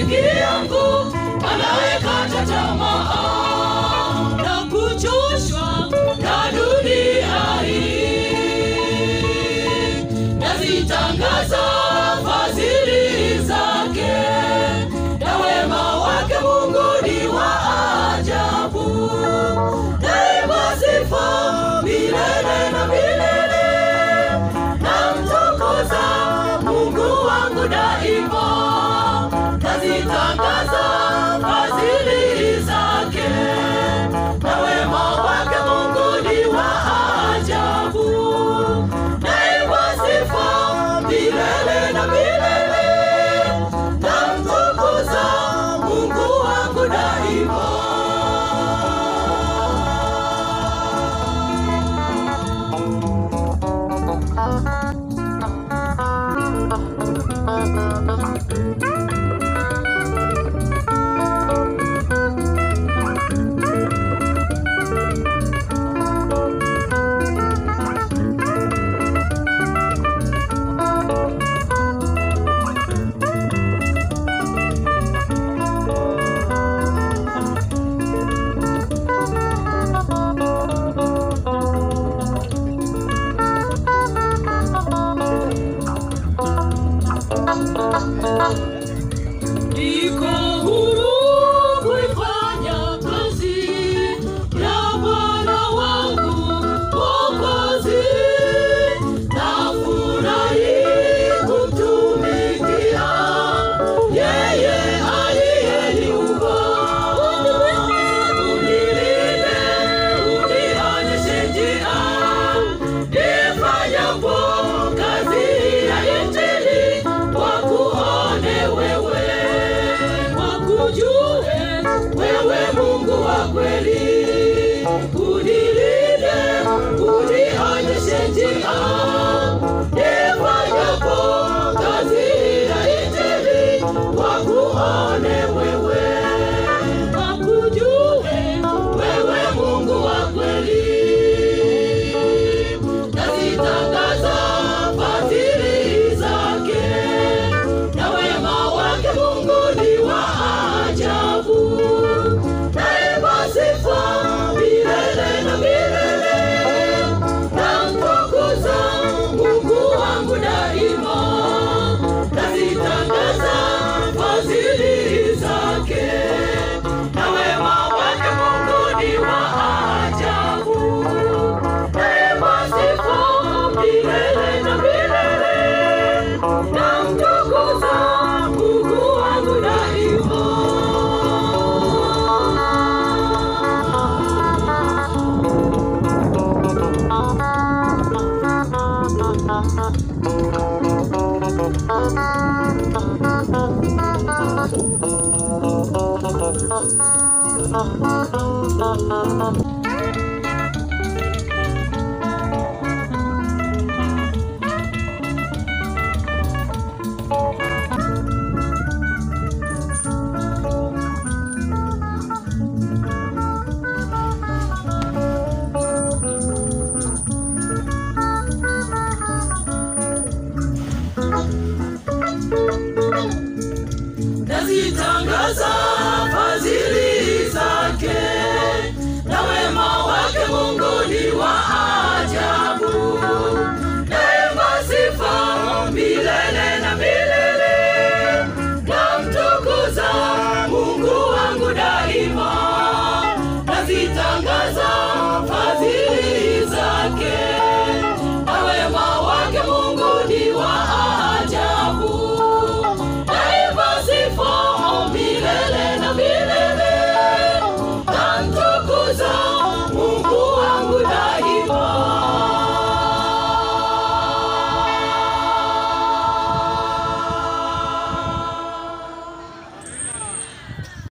rafiki yangu anayekata tamaa na kuchoshwa na dunia hii. Nazitangaza fadhili zake na wema wake Mungu ni wa ajabu. Daima sifa milele na milele, namtukuza Mungu wangu daima. Nazitangaza fadhili zake na wema wake Mungu ni wa ajabu. Daima sifa milele na milele, namtukuza Mungu wangu daima. Niko huru kuifanya kazi ya Bwana wangu Mwokozi. Nafurahi kumtumikia yeye aliyeniumba. Unilinde, unionyeshe njia, nifanyapo kazi ya Injili, wakuone wewe, wakujue wewe Mungu wa kweli. Unilinde, unionyeshe njia, nifanyapo kazi ya Injili, wakuone wewe, wakujue wewe Mungu wa kweli. Nazitangaza fadhili zake na wema wake Mungu ni wa ajabu. Daima sifa milele na milele, namtukuza Mungu wangu daima. Nazitangaza fadhili zake na wema wake Mungu ni wa ajabu. Daima sifa milele na milele, namtukuza Mungu wangu daima. Thank you.